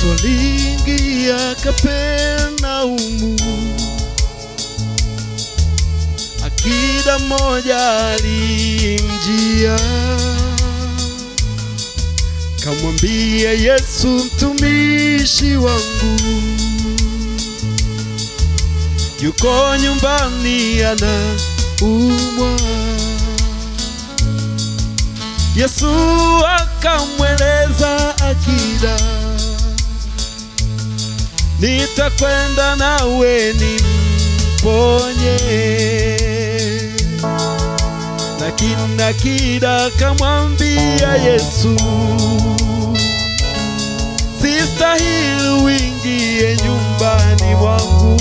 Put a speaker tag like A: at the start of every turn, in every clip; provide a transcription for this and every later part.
A: Yesu aliingia Kapernaumu, akida mmoja alimjia, kamwambia Yesu, mtumishi wangu yuko nyumbani anaumwa. Yesu akamweleza akida, nitakwenda nawe nimponye. Lakini akida akamwambia Yesu, sistahili uingie nyumbani mwangu,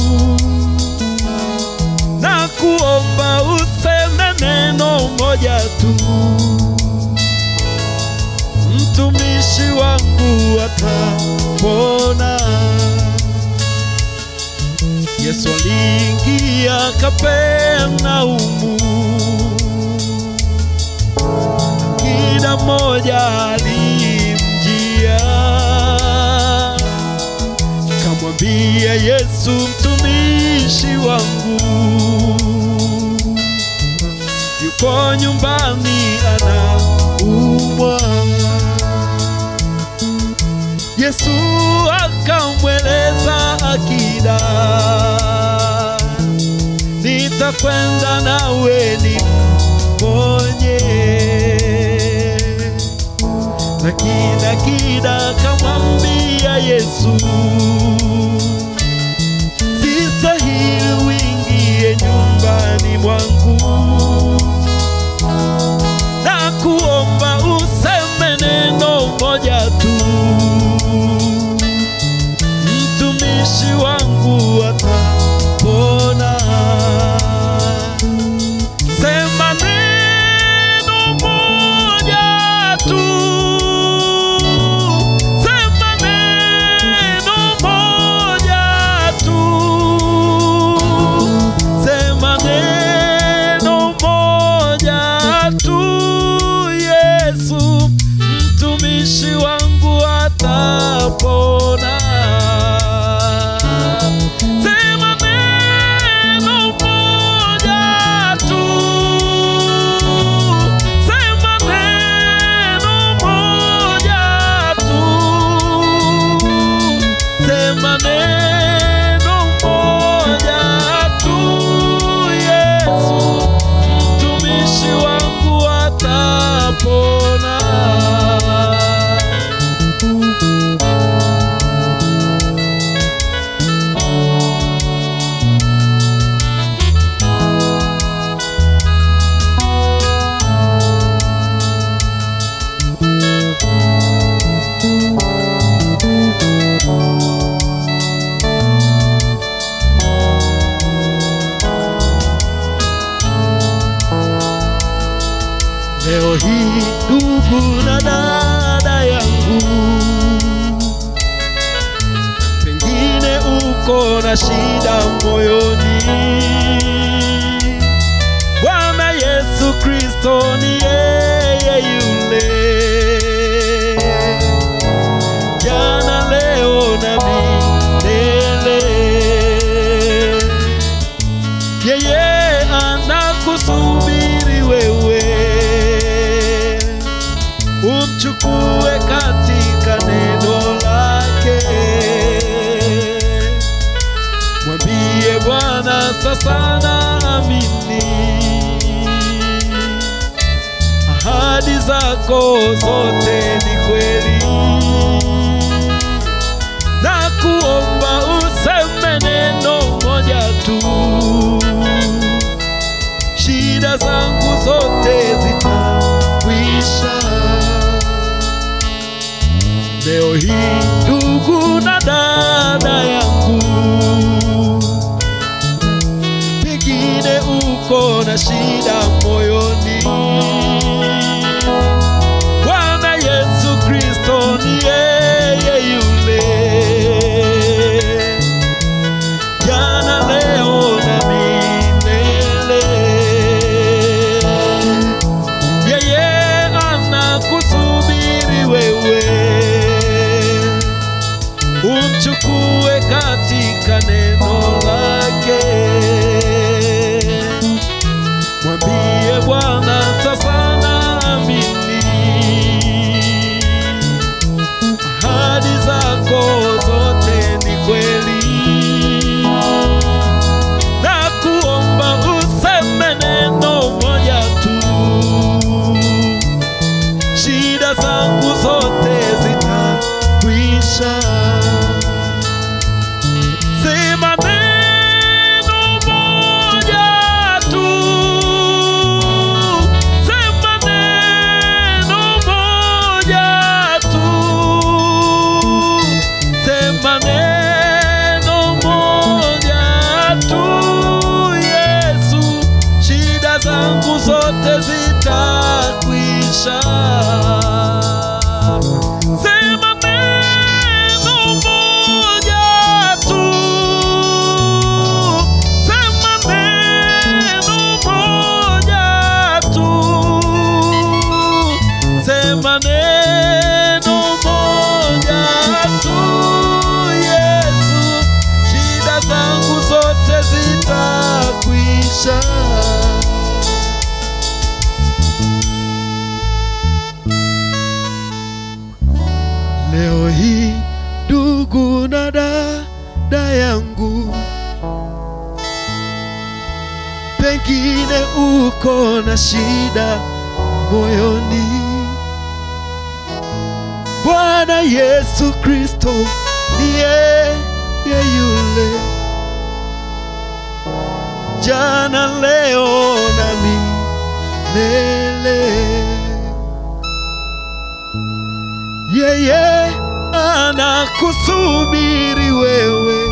A: na kuomba useme neno moja tu mtumishi wangu atapona. Yesu aliingia Kapernaumu, kila mmoja alimjia, kamwambia Yesu, mtumishi wangu yuko nyumbani anaumwa. Yesu akamweleza akida, nitakwenda nawe nimponye. Lakini akida akamwambia Yesu, sistahili uingie nyumbani mwangu na kuomba useme neno moja tu, mtumishi wangu atapona. Sema neno moja tu, sema neno moja tu, sema neno moja tu, Yesu mtumishi wangu atapona. Sema neno moja tu, sema neno moja tu, sema neno moja tu, Yesu mtumishi wangu atapona. Leo hii ndugu na dada yangu, pengine uko na shida moyoni. Bwana Yesu Kristo ni yeye yule, jana, leo na milele. Yeye anakusubiri wewe umchukue katika neno lake. Mwambie Bwana, sasa naamini ahadi zako zote ni kweli, na kuomba useme neno moja tu, shida zangu zote zitakwisha. Leo hii ndugu na dada yangu, pengine uko na shida moyoni. Bwana Yesu Kristo ni yeye yule, jana, leo na milele. Yeye anakusubiri wewe umchukue katika neno lake. Mwambie Bwana sasa naamini ahadi zako zote ni kweli, na kuomba useme neno moja tu, shida zangu zote zitakwisha. Sema neno moja tu, sema neno moja tu, sema neno moja tu, Yesu, shida zangu zote zitakwisha. Sema neno moja tu, sema neno moja tu, sema neno moja tu, Yesu, shida zangu zote zitakwisha. Leo hii ndugu na dada yangu, pengine uko na shida moyoni. Bwana Yesu Kristo ni yeye yule jana, leo na milele. yeye anakusubiri wewe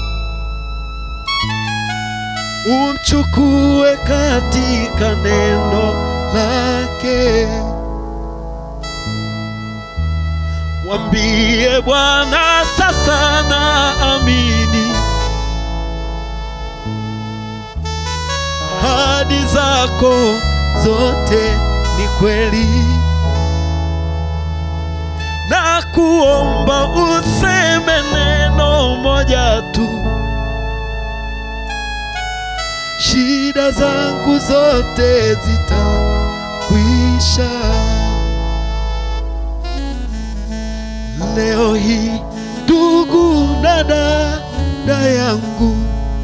A: umchukue katika neno lake. Mwambie Bwana, sasa naamini ahadi zako zote ni kweli na kuomba useme neno moja tu, shida zangu zote zitakwisha. Leo hii ndugu na dada yangu,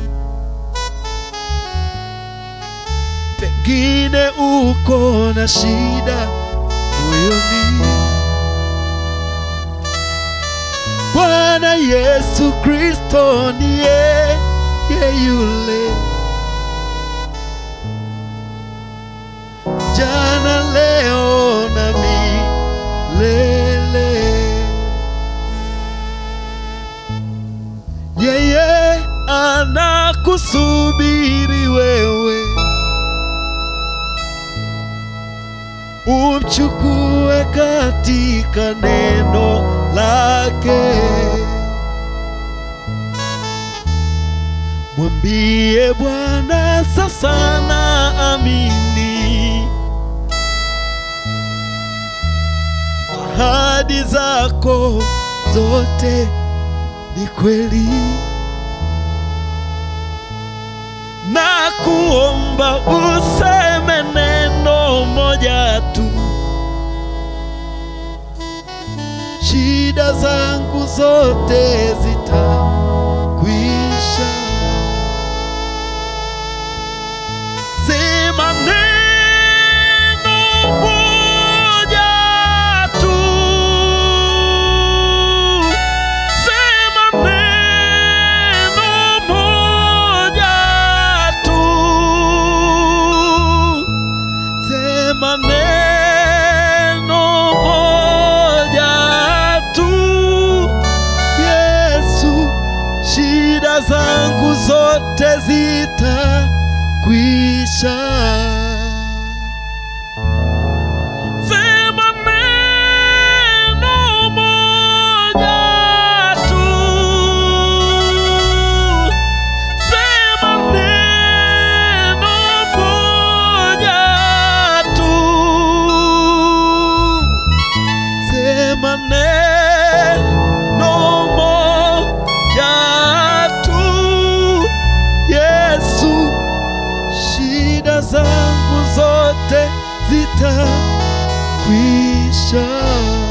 A: pengine uko na shida moyoni. Bwana Yesu Kristo ni yeye yule jana, leo na milele. Yeye anakusubiri wewe umchukue katika neno lake. Mwambie Bwana, sasa naamini ahadi zako zote ni kweli, na kuomba useme neno moja tu, shida zangu zote zitakwisha. Sema neno moja tu, sema neno moja tu, sema neno moja tu, Yesu, shida zangu zote zitakwisha. Sema neno moja tu, sema neno moja tu, sema neno moja shida zangu zote zitakwisha.